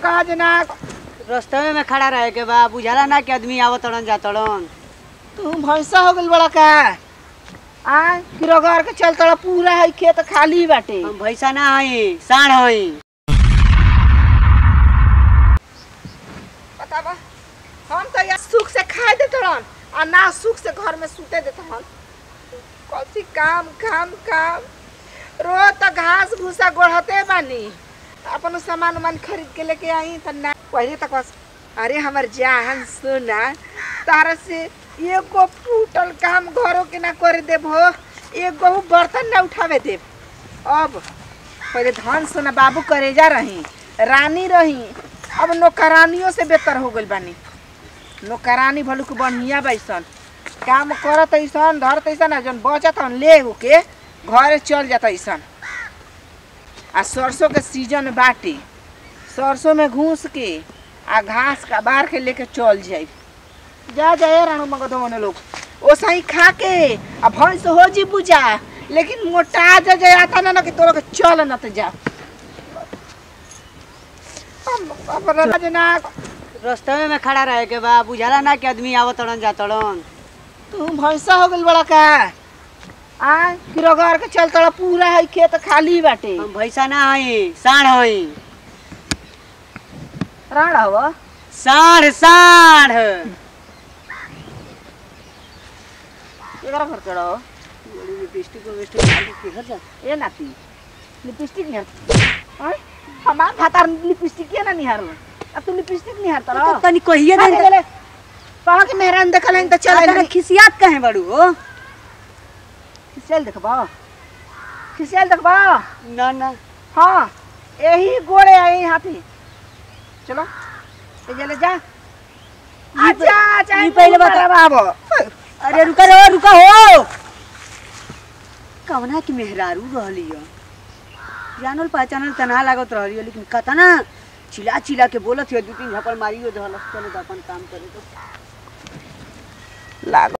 कहा जना रस्तवे में खड़ा रहे के बा बुझाला ना कि आदमी आवत तड़न जा तड़न तू भैंसा हो गइल बड़ा का आ किरोगर के चल तड़ा पूरा है खेत खाली बाटे हम भैसा ना हई साढ़ हई पता बा हम तो यार सुख से खाए दे तड़न आ ना सुख से घर में सूते दे तड़न कौसी काम काम काम रोज तो घास भूसा गोढ़ते बानी अपन सामान उमान खरीद के लेके आई तो ना पहले तक बस अरे हमर जान सुना तारा से एगो फूटल काम घरों के ना करे देब हो एगो बर्तन ना उठावे देब अब पहले धन सोना बाबू करेजा रही रानी रही अब नौकरानियों से बेहतर हो गइल बानी नौकरानी भलू के बढ़िया बैसन काम करत ऐसन धरत ऐसन आ जौन बचत हन ले के घरे चल जात ऐसन आ सरसों के सीजन बाटे सरसों में घूस के आ घास का बार के लेके चल जाई जा जाए रानू मगधवन लोग ओ सही खा के आ भैंस हो जी बुझा लेकिन मोटा जा जाए आता ना ना कि तोरा के चल न त जा हम अपना जना रस्तवे में खड़ा रहे के बा बुझाला ना कि आदमी आवत तड़न जा तड़न तू भैंसा हो गइल बड़ा का आ किरोगर के चल तड़ा पूरा है खेत खाली बाटे हम भैसा ना हई साढ़ हई राण हव साढ़ साढ़ एकरा घर चढ़ो लिपस्टिक विपस्टिक डाल के घर जा ए नाती लिपस्टिक निहार हैं हमार भातार लिपस्टिक के ना निहार अब तू लिपस्टिक निहार तड़ा तो तनी कहिए आ दे गेले कहा के मेहरान देखल हन त चल चल खिसियात कहे बड़ू हो खिसियल देखबा खिसियल देखबा ना ना हाँ यही गोड़े आई हाथी चलो ए जले जा ये प- अच्छा अच्छा ये पहले बता। बाबू अरे रुका रो रुका हो कवना की मेहरारू रहली हो जानल पहचानल तना लागत रहली हो लेकिन कतना चिल्ला चिल्ला के बोलत हो दू तीन झपड़ मारियो दहलस चलो तो अपन काम करे तो लाग